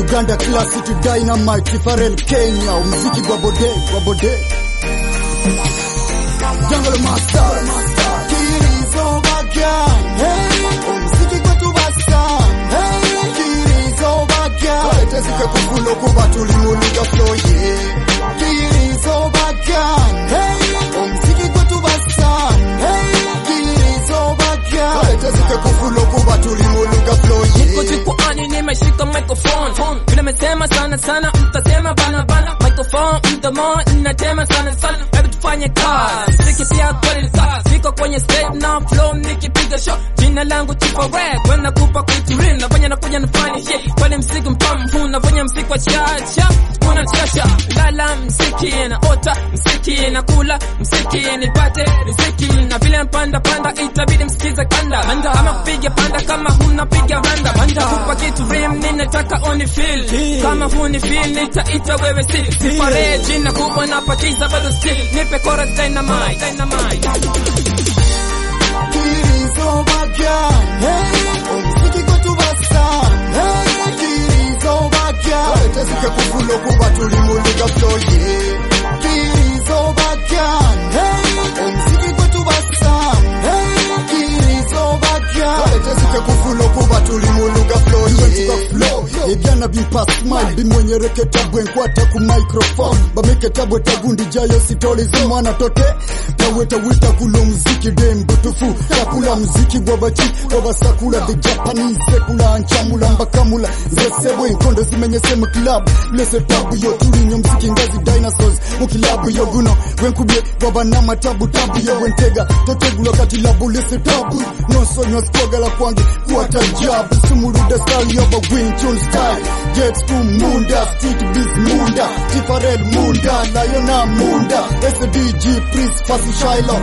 Uganda classic dynamite Pharrell Kenya umziki gwa bode gwa bode Jungle Master Kirizo bagya hey umziki gwetu basa hey Kirizo bagya Tezike kufulo kuba tulimuliga flow yeah Kirizo bagya hey umziki gwetu basa hey Kirizo bagya Tezike kufulo kuba tulimuliga flow Niko yeah jukwaani nimeshika microphone vile mesema sana sana mtasema bana bana microphone mdomo ninatema sana sana hebu tufanye kazi siki pia kweli kazi niko kwenye stage na flow nikipiga show jina langu Tifawe kwenda kupa kuiturin nafanya nakuja nafanya shit kwani mziki mpamvu nafanya mziki wa chacha unachasha lala mziki na ota mziki na kula mziki nipate riziki na vile mpanda panda itabidi msikize kanda ama kupiga panda kama hunapiga randa panda kupa kitu rim ninataka oni feel kama huni feel nitaita wewe si sipare jina kubwa napakiza bado still nipe chorus dynamite dynamite Kirizo bagya hey umziki gwetu basa hey Kirizo bagya Tezike kufulo kuba tulimuliga flow yeah Kirizo bagya hey umziki gwetu basa hey Kirizo bagya Tezike kufulo kuba tulimuliga flow yeah Ebyana bimpa smile bimwenyereke tabwe nkwata ku microphone bameke tabwe tagundi jayo sitoli zimwana tote taweta wita kulo muziki dembo tufu takula muziki gwabachi gwabasakula the japanese sekula nchamula mbakamula nzesebwe enkondo zimenyese mu club lese tabu yo tulinyo muziki ngazi dinosaurs mu kilabu yo guno bwenkubye gwabanama tabu tabu yo bwentega totegula kati labu lese tabu nonsonywa sikwagala kwange kwata jabu sumuluda style yoba winchun style gets to munda street biz munda tifarel munda layona munda sdg prince fasi shiloh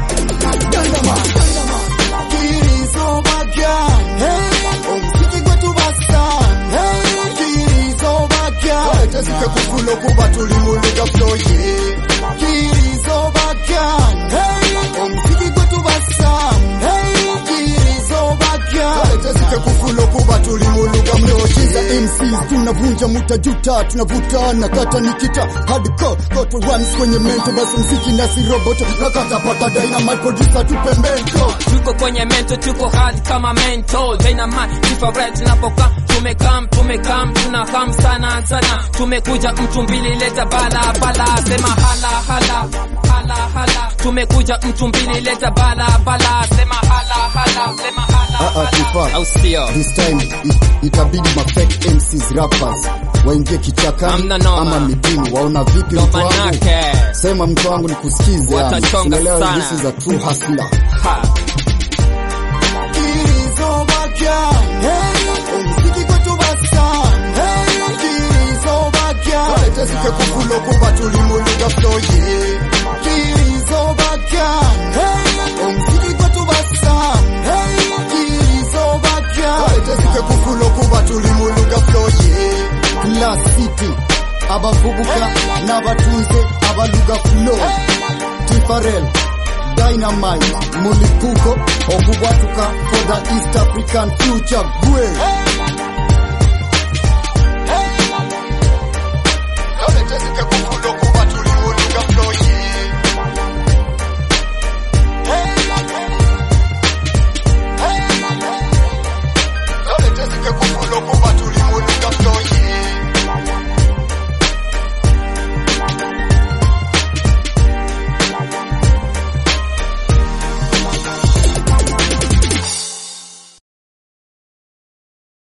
Dynama, dynama. Kirizo bagya, hey, umziki gwetu basa, hey, Kirizo bagya. Tezike kufulo kuba tulimuliga flow, yeah. Kirizo bagya, hey, umziki gwetu basa, hey, Kirizo bagya. Tezike kufulo kuba tulimuliga flow, yeah. MCs tunavunja mutajuta, tunavuta na kata nikita hardcore koto rhymes kwenye mento, basi mziki nasi roboto nakata pata dynamite producer tupe mento. tuko kwenye mento tuko hard kama mento dynamite different tunapoka tumekam tumekam tunakam sana sana tumekuja mtu mbili leta bala bala sema hala hala hala hala tumekuja mtu mbili leta bala bala sema hala hala sema hala Ah, ah, Tifa. hala au sio This time it, itabidi ma fake MCs rappers waingie kichakani Hamna noma. ama mitini. Waona vipi ndo mtu wangu? manake Sema mtu wangu nikusikize, yani. Watachonga Unaelewa, sana. this is a true hustler. ha Kirizo bagya, hey, umziki kwetu basa, hey, Kirizo bagya. Tezike kufulo kuba tulimuliga flow, yeah. Kirizo bagya, hey, umziki kwetu basa, hey, Kirizo bagya. Tezike kufulo kuba tulimuliga flow, yeah. Class City, abavubuka n'abatunze abaluga flow. Tifarel Dynamite mulipuko okubwatuka for the East African future gwe